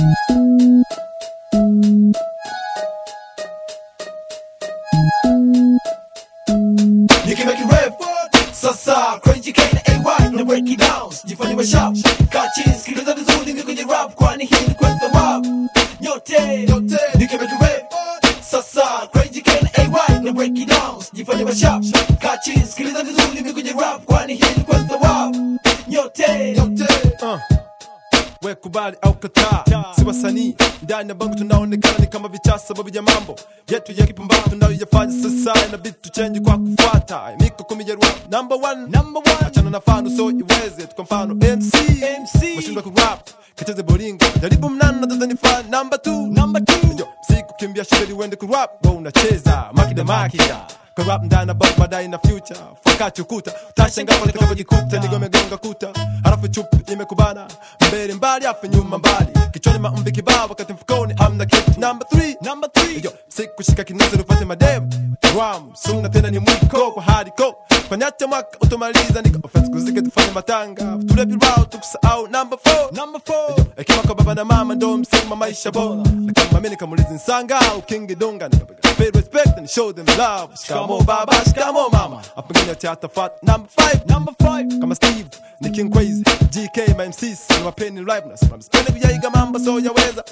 Nikimeki rap sasa crazy K na AY na break it down jifanye mashup kachi sikiliza vizuri ni kwenye rap kwani hii ni kwenye rap nyote Nikimeki rap sasa crazy K na AY na break it down jifanye mashup kachi sikiliza vizuri ni kwenye rap kwani hii ni kwenye rap nyote uh. we kubali au kataa si wasanii ndani ya bango tunaonekana ni kama vichaa sababu ya mambo yetu ya kipumbavu tunayoyafanya sasa inabidi tuchenji kwa kufuata miko kumi ya rap number one number one achana na fano so iweze tu kwa mfano mc MC. washindwa kurap kicheze bolingo jaribu mnana tazani fan number two number two Yo, siku kimbia shule uende kurap wa unacheza makida makida kurap ndana bag baadaye na future fakati ukuta utashangaa pale utakapojikuta nigomegonga kuta halafu chupu imekubana mbele mbali afu nyuma mbali kichwani maumbi kibao wakati mfukoni hamna kitu number three number three Yo, sikushika kinasa nipate madem ram suna tena ni mwiko kwa hardcore fanyacha mwaka utomaliza nika offense kuzike tufanye matanga tulepi rao tukusahau number four number four hekima kwa baba na mama ndo msingi wa maisha bora na kama mimi nikamuliza nsanga au king donga nikapiga pay respect and show them love shikamo baba shikamo mama apengine theater fat number five number five kama Steve ni King Crazy GK my MCs ni wapeni live na spam spende kujaiga mambo so yaweza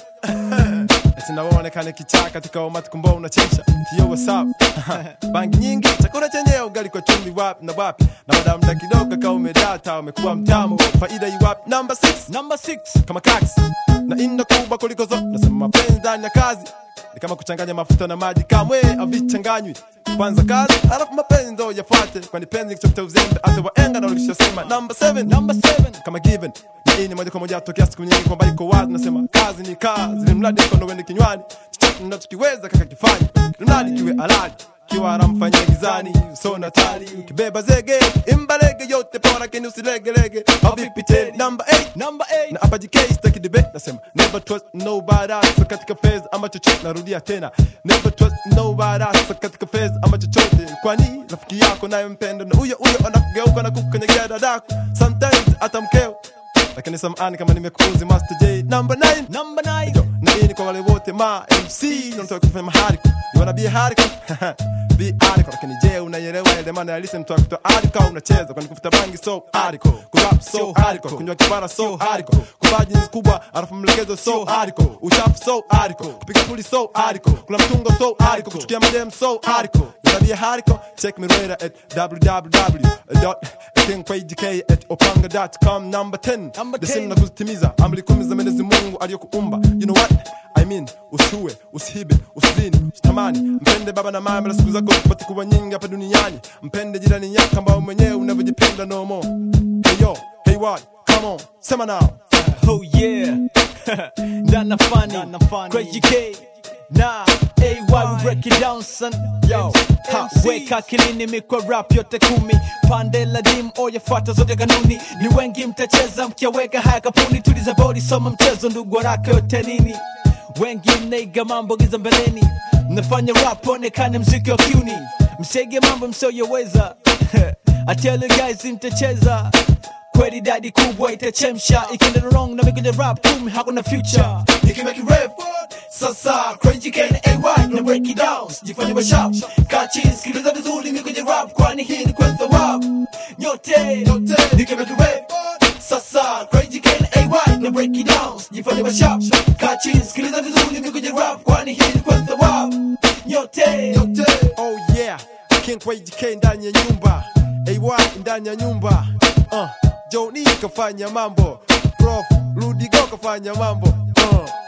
eti naonekana kichaa katika umati kumbo unachemsha yo what's up bangi nyingi chakula chenye ugali kwa chumvi wapi na wapi na baada ya muda kidogo kama umedata umekuwa mtamu faida iwapi number 6 number six kama kax na inda kubwa kuliko zote nasema mapenzi ndani ya kazi ni kama kuchanganya mafuta na maji kamwe avichanganywi kwanza kazi alafu mapenzi ndo yafuate kwani penzi kichokta uzembe hata waenga na walishasema number 7 number seven kama given na hii ni moja kwa moja atokea siku nyingi kwamba iko wazi nasema kazi ni kazi ni mradi mkono uende kinywani chochote ninachokiweza kaka kifanye mradi kiwe halali kiwa aramfanyia gizani so natali ukibeba zege imbalege yote pora keni usilegelege au vipi tena number 8 number eight na hapa JK sitaki debate nasema never trust nobody else katika phase ama chochote narudia tena never trust nobody else katika phase ama chochote kwani rafiki yako naye mpenda na huyo huyo anakugeuka na kukanyegea dadako sometimes hata mkeo lakini samani kama nimekuuzi Master J number 9 number nine Yo, na hii ni kwa wale wote ma MC unataka kufanya mahariko you wanna be a hariko be hariko lakini je unaielewa ile maana ya listen mtu akutoa hariko unacheza kwani kufuta bangi so hariko kurap so hariko kunywa kipara so hariko kuvaa jeans kubwa alafu mlegezo so hariko uchafu so hariko kupiga puli so hariko kula mtungo so hariko kuchukia madem so hariko you wanna be a hariko check me later at www.kingpagek at opanga.com number 10 Number the 10. same na kuzitimiza amri kumi za Mwenyezi Mungu aliyokuumba. You know what I mean, usiue, usihibe, usizini, usitamani, mpende baba na mama, na siku zako zipate kuwa nyingi hapa duniani. Mpende jirani yako ambao mwenyewe unavyojipenda no more. Hey yo, hey what, come on, sema now. Oh yeah, Dana funny, Crazy K, nah, AY we break it down son. Yo, ha, weka akilini mikwa rap yote kumi, pande la dim oyafuata zote kanuni. Ni wengi mtacheza mkiaweka haya kapuni, tuliza body soma mchezo ndugu waraka yote nini. Wengi mnaiga mambo giza mbeleni, mnafanya rap onekane mziki wa kiuni, msege mambo msioyoweza. I tell you guys mtacheza kweli dadi kubwa itachemsha ikienda wrong na mikuja rap kumi hakuna future nikimeki rap sasa crazy K na AY na break it down jifanye mashup kachi sikiliza vizuri mimi kwenye rap kwani hii ni kwenye rap nyote nikimeki rap sasa crazy K na AY na break it down jifanye mashup kachi sikiliza vizuri mimi kwenye rap kwani hii ni kwenye rap nyote Oh yeah, King Kway GK ndani ya nyumba. AY ndani ya nyumba. Uh, Johnny kafanya mambo. Prof Rudigo kafanya mambo. Uh,